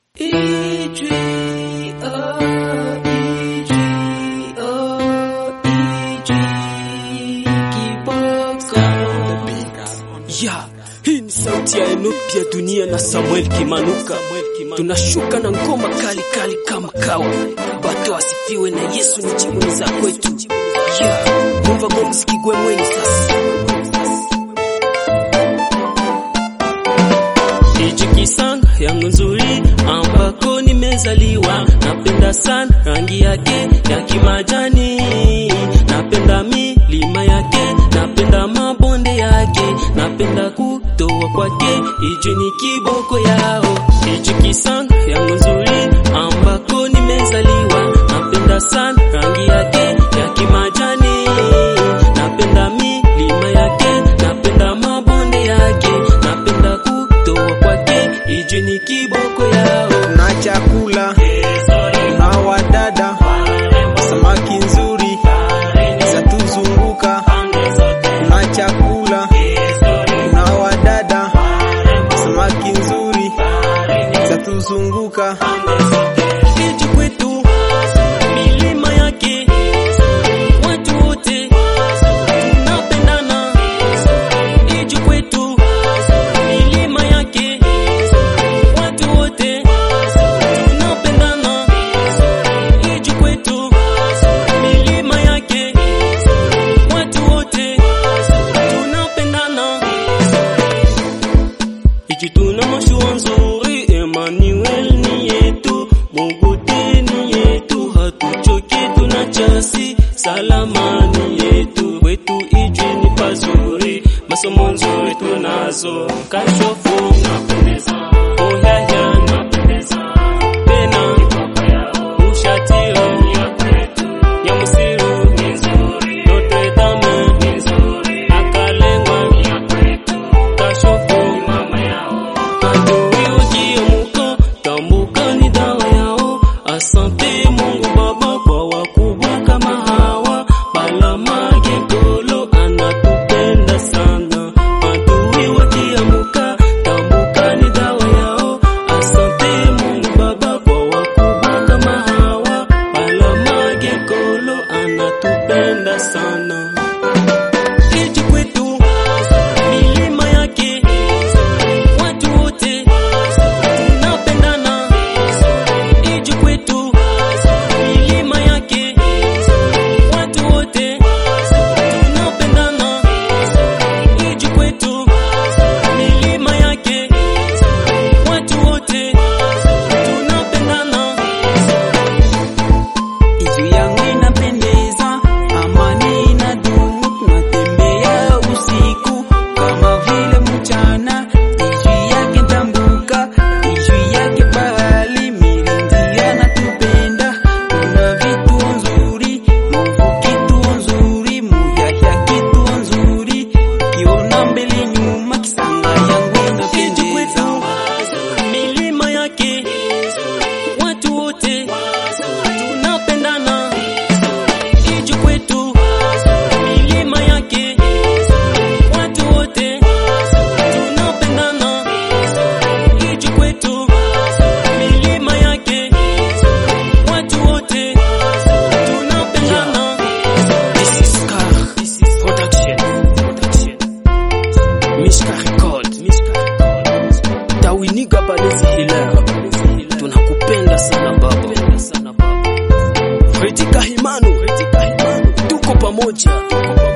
Ya, hii ni sauti ya Enoch ya dunia na Samuel Kimanuka. Tunashuka na ngoma kali kali kama kawa. Bato asifiwe na Yesu ni jibu za kwetu. Ya, mumva ngo msikigwe mweni sasa. Hichi kisanga yangu nzuri ambako nimezaliwa, napenda sana rangi yake ya kimajani, napenda milima yake, napenda mabonde yake, napenda kutoa kwake, hichi ni kiboko yao. Hichi kisanga yangu nzuri ambako nimezaliwa, napenda sana rangi yake ya kimajani, napenda milima yake, napenda mabonde yake, napenda kutoa kwake, hichi ni kiboko yao. na chakula na wadada samaki nzuri zatuzunguka na chakula na wadada samaki nzuri zatuzunguka Hichi kwetu milima yake, watu wote tunapendana. Hichi kwetu milima yake, watu wote tunapendana. Hichi kwetu milima yake, watu wote tunapendana. Hichi tuna mashua nzuri, Emmanuel ni yetu, Mogote ni yetu, hatuchoki tuna chasi, salama ni yetu, kwetu iji ni pazuri, masomo nzuri tunazo, kashofu napendeza, oyaya napendeza, tena ushatiro ya kwetu, ya musiru ni nzuri, Notre Dame ni nzuri, akalengwa ya kwetu, kashofu mama yao adui ukiemuka tambuka ni dawa yao. Asante Mungu Baba kwa wakubwa kama hawa, Balamage Golo anatupenda sana. Adui wakiemuka tambuka ni dawa yao. Asante Mungu Baba kwa wakubwa kama hawa, Balamage Golo anatupenda sana. Hichi kwetu milima yake watu wote tunapendana. Hichi kwetu milima yake watu wote tunapendana. Hichi kwetu milima yake watu wote tunapendana. Iju yangu inapendeza, amani inadumu, tunatembea usiku kama vile mchana. Iju yake tambuka, iju yake bahali, milindi anatupenda. Tuna vitu nzuri, Mungu kitu nzuri, Muyaya kitu nzuri. Kiona mbele nyuma, kisanga yangu Hichi kwetu inapendeza. milima yake watu wote tunapendana. Hichi kwetu milima yake watu wote tunapendana. Hichi kwetu milima yake watu wote tunapendana. This is Car Production. Production. Mishka Record. Tawiniga Balezi Hilaire. Tunakupenda sana baba. Fredi Kahimanu. Tuko pamoja.